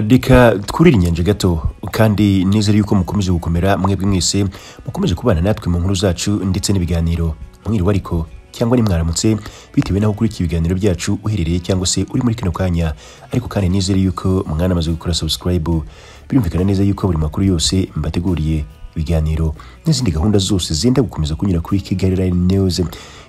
reka twurire inyanja gato kandi nizere yuko mukomeze gukomera mwebwe mwese mukomeze kubana natwe mu nkuru zacu ndetse n'ibiganiro mwiriwe ariko cyangwa nimwaramutse bitewe n'aho ukurikiye ibiganiro byacu uherereye cyangwa se uri muri kano kanya ariko kandi nizere yuko mwanamaze gukora subscribe birumvikana neza yuko buri makuru yose mbateguriye ibiganiro n'izindi gahunda zose zenda gukomeza kunyura kuri Kigali Line News ibi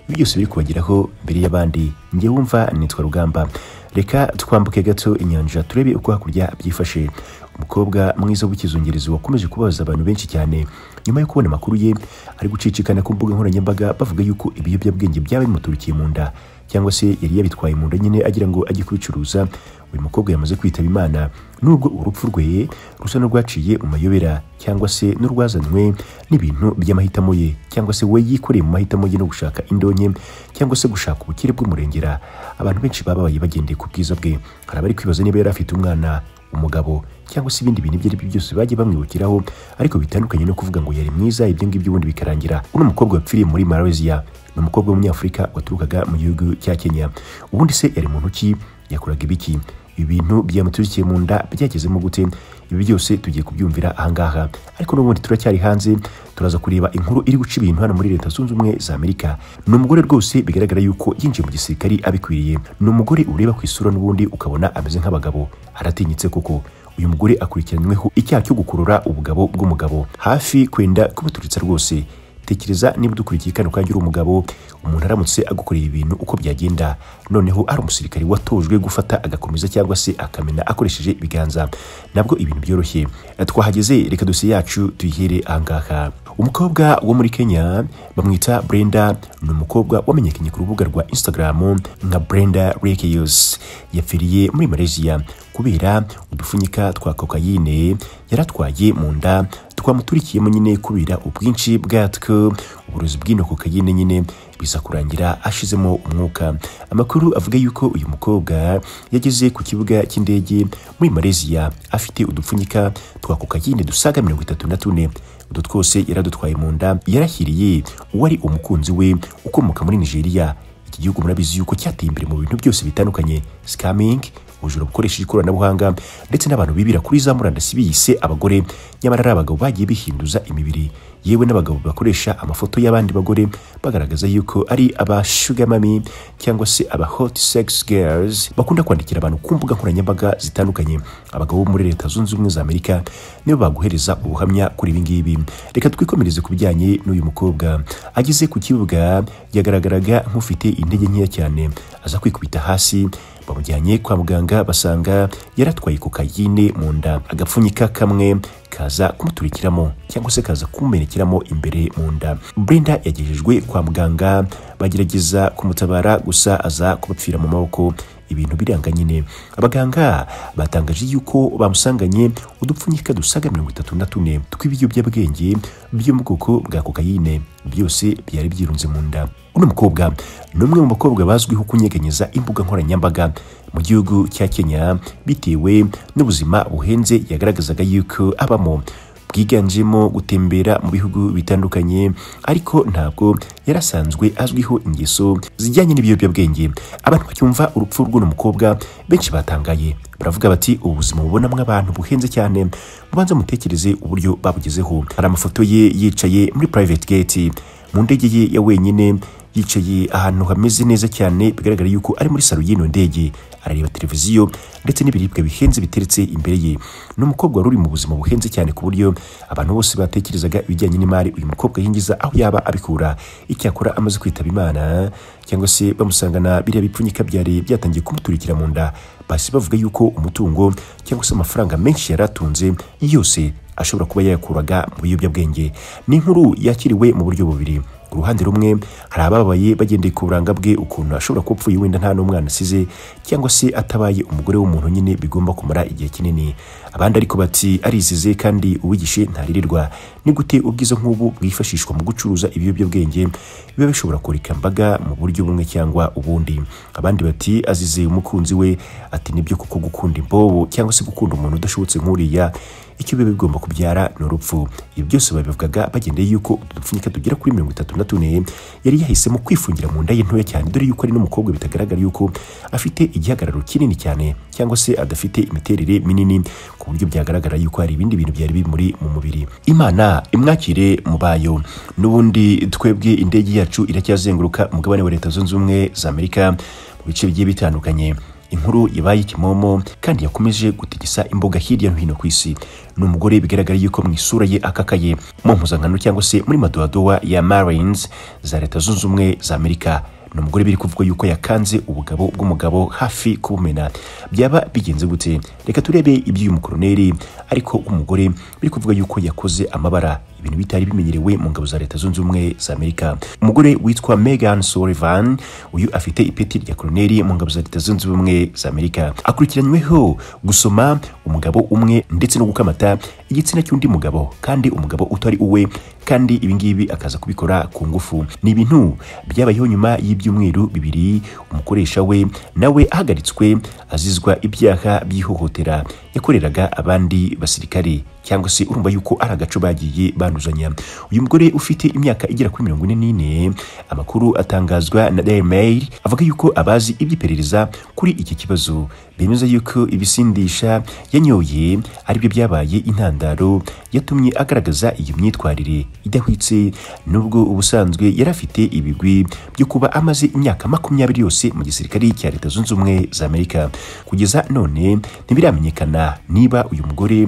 byose biri kubageraho mbere y'abandi njye wumva nitwa Rugamba reka twambuke gato inyanja turebe uko hakurya byifashe umukobwa mwiza w'ikizungerezi wakomeje kubabaza abantu benshi cyane nyuma yo kubona amakuru ye ari gucicikana ku mbuga nkoranyambaga bavuga yuko ibiyobyabwenge byaba bimuturikiye mu nda cyangwa se yari yabitwaye mu nda nyine agira ngo ajye kubicuruza uyu mukobwa yamaze kwitaba imana nubwo urupfu rwe rusa n'urwaciye mu mayobera cyangwa se n'urwazanywe n'ibintu by'amahitamo ye cyangwa se we yikoreye mu mahitamo ye no gushaka indonke cyangwa se gushaka ubukire bw'umurengera abantu benshi bababaye bagendeye ku bwiza bwe hari abari kwibaza niba yari afite umwana umugabo cyangwa se ibindi bintu ibyo ari byo byose bajya bamwibukiraho ariko bitandukanye no kuvuga ngo yari mwiza ibyo ngibyo ubundi bikarangira uno mukobwa wapfiriye muri Malaysia ni umukobwa w'umunyafurika waturukaga mu gihugu cya Kenya ubundi se yari muntu ki yakoraga ibiki ibintu byamuturikiye mu nda byagezemo gute ibi byose tugiye kubyumvira ahangaha ariko n'ubundi turacyari hanze turaza kureba inkuru iri guca ibintu hano muri leta zunze ubumwe za amerika ni umugore rwose bigaragara yuko yinjiye mu gisirikari abikwiriye ni umugore ureba ku isura n'ubundi ukabona ameze nk'abagabo aratinyitse koko uyu mugore akurikiranyweho icyaha cyo gukurura ubugabo bw'umugabo hafi kwenda kubuturitsa rwose tekereza niba udukurikiye kano kanya uri umugabo umuntu aramutse agukoreye ibintu uko byagenda noneho ari umusirikare watojwe gufata agakomeza cyangwa se akamena akoresheje ibiganza nabwo ibintu byoroshye twahageze reka dosiye yacu tuyihere ahangaha umukobwa wo muri kenya bamwita brenda ni umukobwa wamenyekanye ku rubuga rwa instagram nka brenda rekeyos yapfiriye muri malaysia kubera udupfunyika twa kokayine yaratwaye mu nda twamuturikiyemo nyine kubera ubwinshi bwatwo uburozi bw'ino kokayine nyine biza kurangira ashizemo umwuka amakuru avuga yuko uyu mukobwa yageze ku kibuga cy'indege muri Malaysia afite udupfunyika twa kokayine dusaga mirongo itatu na tune utu twose yaradutwaye mu nda yarahiriye uwari umukunzi we ukomoka muri Nigeria iki gihugu murabizi yuko cyateye imbere mu bintu byose bitandukanye scamming ubujura bukoresheje ikoranabuhanga ndetse n'abantu bibira kuri za murandasi biyise abagore nyamara ari abagabo bagiye bihinduza imibiri yewe n'abagabo bakoresha amafoto y'abandi bagore bagaragaza yuko ari aba sugar mami cyangwa se aba hot sex girls bakunda kwandikira abantu ku mbuga nkoranyambaga zitandukanye abagabo bo muri leta zunze ubumwe za amerika nibo baguhereza ubuhamya kuri ibi ngibi reka twikomereze ku bijyanye n'uyu mukobwa ageze ku kibuga yagaragaraga nk'ufite intege nkeya cyane aza kwikubita hasi bamujyanye kwa muganga basanga yaratwaye kokayine mu nda agapfunyika kamwe kaza kumuturikiramo cyangwa se kaza kumumerekeramo imbere mu nda brenda yagejejwe kwa muganga bagerageza kumutabara gusa aza kubapfira mu maboko ibintu biranga nyine abaganga batangaje yuko bamusanganye udupfunyika dusaga mirongo itatu na tune tw'ibiyobyabwenge byo mu bwoko bwa kokayine byose byari byirunze mu nda uno mukobwa ni umwe mu bakobwa bazwiho kunyeganyeza imbuga nkoranyambaga mu gihugu cya kenya bitewe n'ubuzima buhenze yagaragazaga yuko abamo bwiganjemo gutembera mu bihugu bitandukanye ariko ntabwo yarasanzwe azwiho ingeso zijyanye n'ibiyobyabwenge abantu bacyumva urupfu rw'uno mukobwa benshi batangaye baravuga bati ubu buzima bubonamo abantu buhenze cyane mubanza mutekereze uburyo babugezeho hari amafoto ye yicaye muri private gate mu ndege ye ya wenyine yicaye ahantu hameze neza cyane bigaragara yuko ari muri salo y'ino ndege arareba televiziyo ndetse n'ibiribwa bihenze biteretse imbere ye ni umukobwa wari uri mu buzima buhenze cyane ku buryo abantu bose batekerezaga ibijyanye n'imari uyu mukobwa yinjiza aho yaba abikura icyakora amaze kwitaba imana cyangwa se bamusangana biriya bipfunyika byari byatangiye kumuturikira mu nda basi bavuga yuko umutungo cyangwa se amafaranga menshi yari atunze yose ashobora kuba yayakuraga mu biyobyabwenge ni inkuru yakiriwe mu buryo bubiri ku ruhande rumwe hari ababaye bagendeye ku buranga bwe ukuntu ashobora kuba apfuye wenda nta n'umwana asize cyangwa se atabaye umugore w'umuntu nyine bigomba kumara igihe kinini abandi ariko bati arizize kandi uwigishe ntaririrwa ni gute ubwiza nk'ubu bwifashishwa mu gucuruza ibiyobyabwenge biba bishobora kurika mbaga mu buryo bumwe cyangwa ubundi abandi bati azize umukunzi we ati nibyo kuko gukunda imbobo cyangwa se gukunda umuntu udashobotse nk'uriya icyo biba bigomba kubyara ni urupfu ibi byose babivugaga bagendeye yuko utu dupfunyika tugera kuri mirongo itatu na tune yari yahisemo kwifungira mu nda ye ntoya cyane dore yuko ari n'umukobwa bitagaragara yuko afite igihagararo kinini cyane cyangwa se adafite imiterere minini ku buryo byagaragara yuko hari ibindi bintu byari bimuri mu mubiri imana imwakire mu bayo n'ubundi twebwe indege yacu iracyazenguruka umugabane wa leta zunze ubumwe za amerika mu bice bigiye bitandukanye inkuru yabaye ikimomo kandi yakomeje gutigisa imbuga hirya no hino ku isi ni umugore bigaragara yuko mu isura ye akakaye mu mpuzankano cyangwa se muri madowadowa ya marines za leta zunze ubumwe za amerika ni umugore biri kuvugwa yuko yakanze ubugabo bw'umugabo hafi kubumena byaba bigenze gute reka turebe iby'uyu mukoroneri ariko umugore biri kuvuga yuko yakoze amabara ibintu bitari bimenyerewe mu ngabo za leta zunze ubumwe za amerika umugore witwa megan sullivan uyu afite ipeti rya koroneri mu ngabo za leta zunze ubumwe za amerika akurikiranyweho gusoma umugabo umwe ndetse no gukamata igitsina cy'undi mugabo kandi umugabo utari uwe kandi ibingibi akaza kubikora ku ngufu ni ibintu byabayeho nyuma y'ibyumweru bibiri umukoresha we nawe ahagaritswe azizwa ibyaha by'ihohotera yakoreraga abandi basirikare cyangwa se urumva yuko ari agaco bagiye banduzanya uyu mugore ufite imyaka igera kuri mirongo ine n'ine amakuru atangazwa na Daily Mail avuga yuko abazi iby'iperereza kuri iki kibazo bemeza yuko ibisindisha yanyoye aribyo byabaye intandaro yatumye agaragaza iyo myitwarire idahwitse nubwo ubusanzwe yari afite ibigwi byo kuba amaze imyaka makumyabiri yose mu gisirikare cya leta zunze ubumwe za amerika kugeza none ntibiramenyekana niba uyu mugore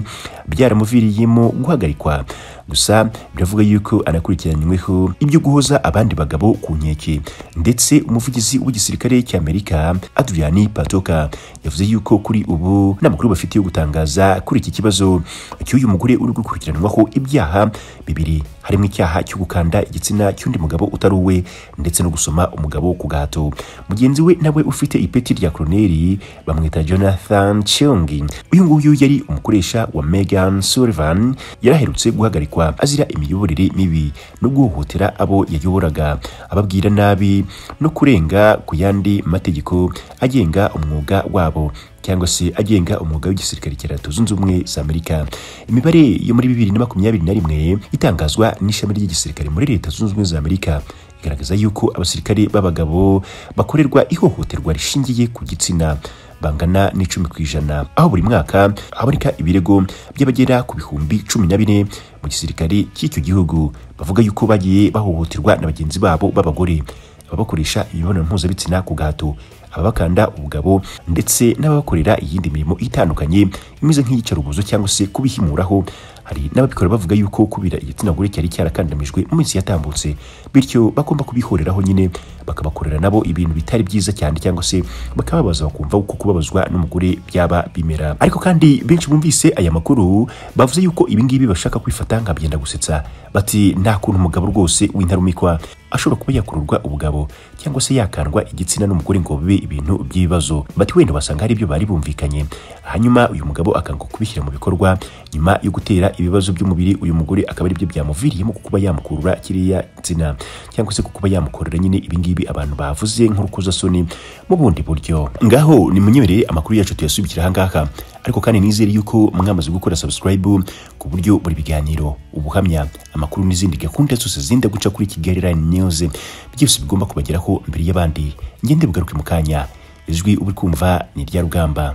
byaramuviriyemo guhagarikwa gusa biravuga yuko anakurikiranyweho ibyo guhoza abandi bagabo ku nkeke ndetse umuvugizi w'igisirikare cy'amerika adriani patoka yavuze yuko kuri ubu nta makuru bafite yo gutangaza kuri iki kibazo cy'uyu mugore uri gukurikiranwaho ibyaha bibiri harimo icyaha cyo gukanda igitsina cy'undi mugabo utari uwe ndetse no gusoma umugabo ku gahato mugenzi we nawe ufite ipeti rya koroneri bamwita jonathan cheongi uyu nguyu yari umukoresha wa megan sullivan yari aherutse guhagarikwa azira imiyoborere mibi no guhohotera abo yayoboraga ababwira nabi no kurenga ku yandi mategeko agenga umwuga wabo cyangwa se agenga umwuga w'igisirikare cya leta zunze ubumwe za amerika imibare yo muri bibiri na makumyabiri na rimwe itangazwa n'ishami ry'igisirikare muri leta zunze ubumwe za amerika igaragaza yuko abasirikare b'abagabo bakorerwa ihohoterwa rishingiye ku gitsina bangana n'icumi ku ijana aho buri mwaka haboneka ibirego by'abagera ku bihumbi cumi na bine mu gisirikare cy'icyo gihugu bavuga yuko bagiye bahohoterwa na bagenzi babo b'abagore ababakoresha imibonano mpuzabitsina ku gahato ababakanda ubugabo ndetse n'ababakorera iyindi mirimo itandukanye imeze nk'iyicarubozo cyangwa se kubihimuraho hari n'ababikora bavuga yuko kubira igitsina gore cyari cyarakandamijwe mu minsi yatambutse bityo bagomba kubihoreraho nyine bakabakorera nabo ibintu bitari byiza cyane cyangwa se bakababaza bakumva uko kubabazwa n'umugore byaba bimera ariko kandi benshi bumvise aya makuru bavuze yuko ibingibi bashaka kwifata nka byenda gusetsa bati nta kuntu umugabo rwose w'intarumikwa ashobora kuba yakururwa ubugabo cyangwa se yakandwa igitsina n'umugore ngo bibe ibintu by'ibibazo bati wenda wasanga hari ibyo bari bumvikanye hanyuma uyu mugabo akanga kubishyira mu bikorwa nyuma yo gutera ibibazo by'umubiri uyu mugore akaba aribyo byamuviriyemo kuba yamukurura kiriya tsina cyangwa se kuba yamukorera nyine ibingibi abantu bavuze nk'urukozasoni mu bundi buryo ngaho nimunyemerere amakuru yacu tuyasubikira ahangaha ariko kandi nizere yuko mwamaze gukora subscribe ku buryo buri biganiro ubuhamya amakuru n'izindi gahunda zose zinda guca kuri kigali line news byose bigomba kubageraho mbere y'abandi ngende bugaruke mu kanya ijwi uri kumva ni irya rugamba